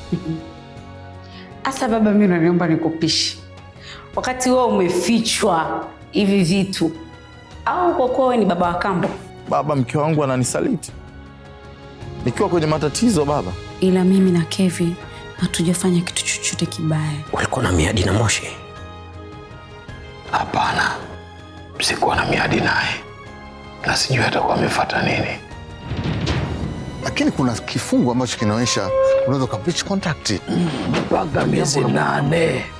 Asa baba, mi unaniomba nikupishe wakati wewe umefichwa hivi vitu, au kwa kuwa wewe ni baba wa kambo? Baba, mke wangu ananisaliti nikiwa kwenye matatizo baba. Ila mimi na Kevi hatujafanya kitu chochote kibaya. Ulikuwa na miadi na Moshi? Hapana, sikuwa na miadi naye na sijui atakuwa amefuata nini. Lakini kuna kifungu ambacho kinaonyesha unaweza ukabreach contract. Mpaka miezi nane